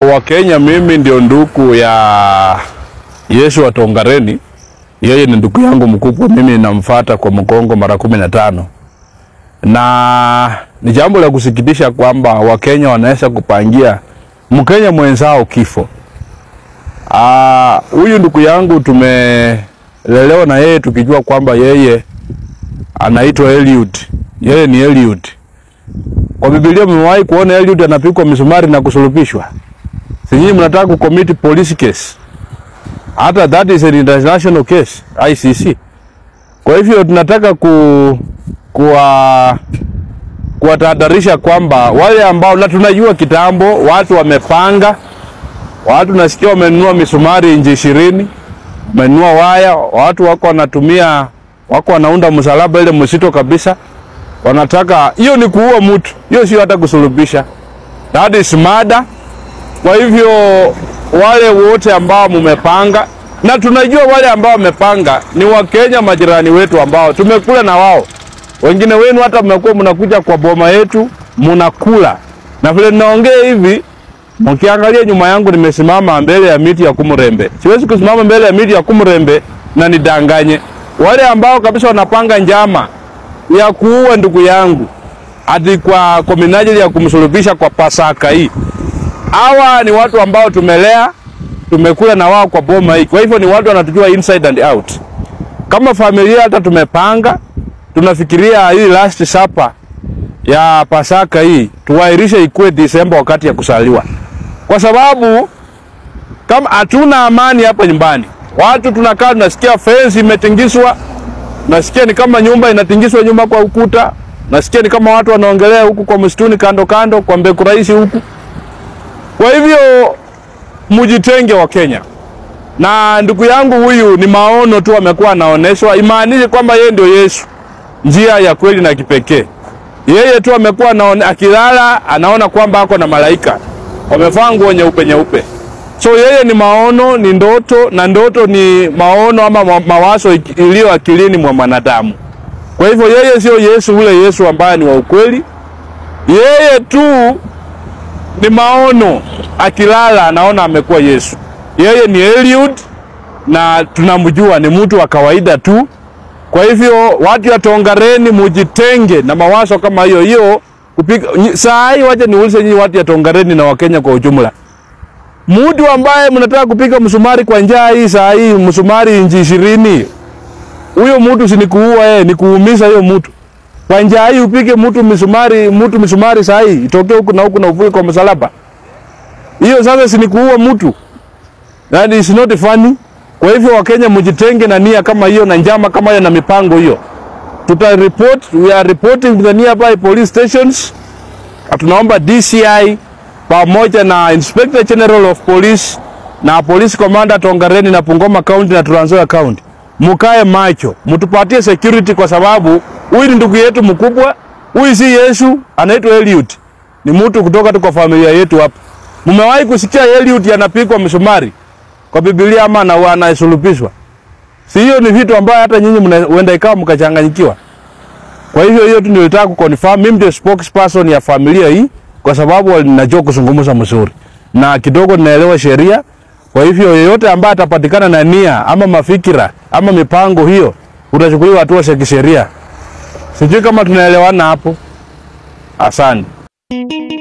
Wakenya, mimi ndio ndugu ya Yesu wa Tongareni. Yeye ni ndugu yangu mkubwa, mimi ninamfuata kwa mgongo mara kumi na tano, na ni jambo la kusikitisha kwamba Wakenya wanaweza kupangia Mkenya mwenzao kifo. Ah, huyu ndugu yangu tumelelewa na yeye tukijua kwamba yeye anaitwa Eliud. Yeye ni Eliud. Kwa Biblia mmewahi kuona Eliud anapigwa misumari na kusulubishwa? Si nyinyi mnataka kucommit police case? Hata that is an international case, ICC. Kwa hivyo tunataka ku kuwa kuwatahadharisha kwamba wale ambao na tunajua kitambo watu wamepanga, watu nasikia wamenunua misumari inji ishirini, wamenunua waya, watu wako wanatumia, wako wanaunda msalaba ile msito kabisa, wanataka hiyo ni kuua mtu, hiyo sio hata kusulubisha, that is murder. Kwa hivyo wale wote ambao mumepanga, na tunajua wale ambao wamepanga ni Wakenya majirani wetu ambao tumekula na wao. Wengine wenu hata mmekuwa mnakuja kwa boma yetu mnakula, na vile ninaongea hivi, mkiangalia nyuma yangu nimesimama mbele ya miti ya Kumurembe. Siwezi kusimama mbele ya miti ya Kumurembe na nidanganye wale ambao kabisa wanapanga njama ya kuua ndugu yangu hadi kwa kwa minajili ya kumsulubisha kwa Pasaka hii. Hawa ni watu ambao tumelea, tumekula na wao kwa boma hii. Kwa hivyo ni watu wanatujua inside and out. Kama familia hata tumepanga, tunafikiria hii last supper ya Pasaka hii tuwairishe ikuwe Disemba wakati ya kusaliwa, kwa sababu kama hatuna amani hapa nyumbani, watu tunakaa tunasikia fence imetingizwa, nasikia ni kama nyumba inatingizwa nyumba kwa ukuta, nasikia ni kama watu wanaongelea huku kwa msituni kando kando kwa Mbeku Rais huku. Kwa hivyo mujitenge wa Kenya. Na ndugu yangu huyu ni maono tu amekuwa anaoneshwa, imaanishi kwamba yeye ndio Yesu, njia ya kweli na kipekee. Yeye tu amekuwa anaone, akilala anaona kwamba ako na malaika wamevaa nguo nyeupe nyeupe. So yeye ni maono, ni ndoto, na ndoto ni maono ama ma- mawazo iliyo akilini mwa mwanadamu. Kwa hivyo yeye sio Yesu ule Yesu ambaye ni wa ukweli. Yeye tu ni maono, akilala anaona amekuwa Yesu. Yeye ni Eliud na tunamjua ni mtu wa kawaida tu. Kwa hivyo watu ya Tongareni mujitenge na mawazo kama hiyo hiyo kupiga nyi- saa hii. Wacha niulize nyinyi watu ya Tongareni na Wakenya kwa ujumla, mtu ambaye mnataka kupiga msumari kwa njaa hii saa hii, msumari inji ishirini, huyo mtu si ni kuua yeye, ni kuumiza hiyo mtu kwa njaa hii. Upige mtu misumari, mtu misumari saa hii itoke huku na huku na uvuke kwa msalaba, hiyo sasa si ni kuua mtu? That is not funny. Kwa hivyo Wakenya mjitenge na nia kama hiyo na njama kama hiyo na mipango hiyo. Tuta report, we are reporting to the nearby police stations. Na Tunaomba DCI pamoja na Inspector General of Police na Police Commander Tongareni na Bungoma County na Trans Nzoia County. Mukae macho, mtupatie security kwa sababu huyu ni ndugu yetu mkubwa. Huyu si Yesu, anaitwa Eliud. Ni mtu kutoka tu kwa familia yetu hapa. Mmewahi kusikia Eliud anapigwa msumari kwa Biblia ama na anasulubishwa? Si hiyo ni vitu ambayo hata nyinyi mnaenda ikawa mkachanganyikiwa. Kwa hivyo hiyo tu nilitaka kuconfirm. Mimi ndio spokesperson ya familia hii kwa sababu ninajua kuzungumza mzuri na kidogo ninaelewa sheria. Kwa hivyo yeyote ambaye atapatikana na nia ama mafikira ama mipango hiyo, utachukuliwa hatua za kisheria. Sijui kama tunaelewana hapo. Asante.